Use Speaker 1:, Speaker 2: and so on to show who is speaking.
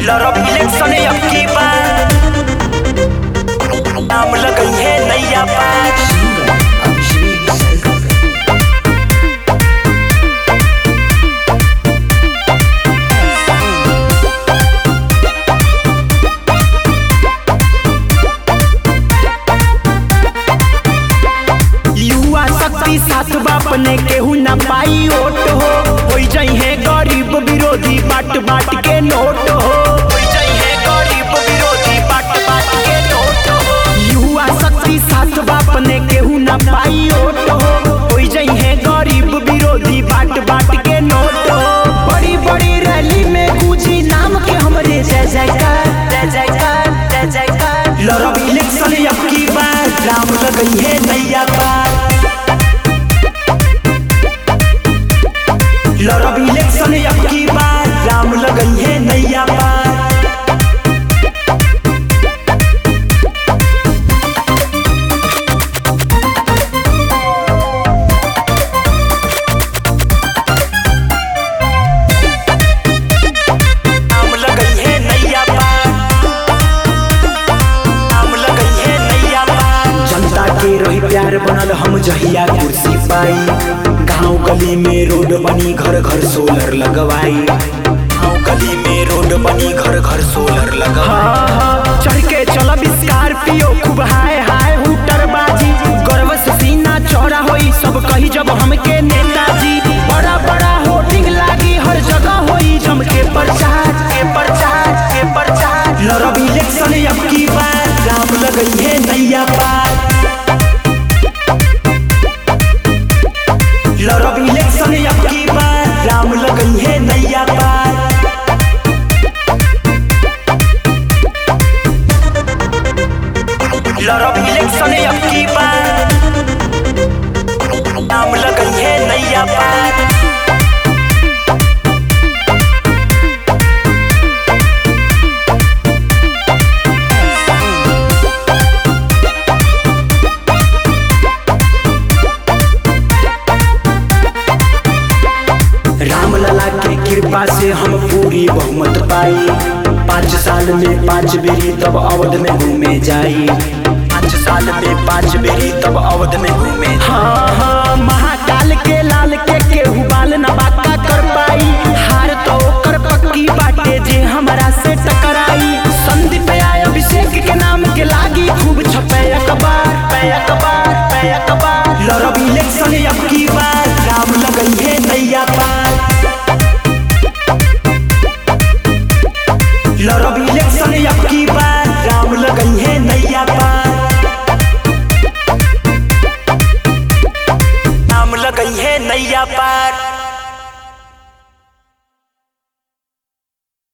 Speaker 1: लड़ब इलेक्शन अब की बार नाम लगई है नैया पार युवा शक्ति साथ बापने केहू ना पाई ओट हो होई जाई है गरीब विरोधी बाट बाट के नोट हो होई जाई है गरीब विरोधी बाट बाट के नोट हो युवा शक्ति साथ बापने केहू ना पाई ओट हो होई जाई है गरीब विरोधी बाट बाट के नोट हो बड़ी बड़ी रैली में गूंजी नाम के हमरे जय जयकार जय जयकार जय जयकार लड़ब इलेक्शन अब की बार राम लगई है नैया पार लड़ब इलेक्शन अब की बार राम लगई है नैया पार नाम लगई है नैया पार नाम लगई है नैया पार जनता के रही प्यार बनल हम जहिया कुर्सी पाई गांव गली में रोड बनी घर घर सोलर लगवाई गांव गली में रोड बनी घर घर सोलर लगवाई चढ़ के चलब स्कॉर्पियो खूब हाय हाय हुटर बाजी गर्व से सीना चौड़ा होई सब कही जब हमके नेताजी बड़ा बड़ा होर्डिंग लागी हर जगह होई जम के प्रचार के प्रचार के प्रचार लड़ब इलेक्शन अब की बार राम लगई है नैया पार लड़ब इलेक्शन अब की बार राम लगई है नैया पार लड़ब इलेक्शन अब की बार नाम लगई है नैया पार राम लला के कृपा से हम पूरी बहुमत पाई पाँच साल में पाँच बेरी तब अवध में घूमे जाई पाँच साल में पाँच बेरी तब अवध में घूमे हाँ हाँ महाकाल के लाल के केहू बाल न बाका कर पाई हार तो ओकर पक्की बाटे जे हमरा से टकराई संदीप आय अभिषेक के नाम के लागी खूब छपे अखबार पे अखबार पे अखबार लड़ब इलेक्शन अब की बार राम लगई है नैया पार लड़ब इलेक्शन अब की बार राम लगई है नैया पार नाम लगई है नैया पार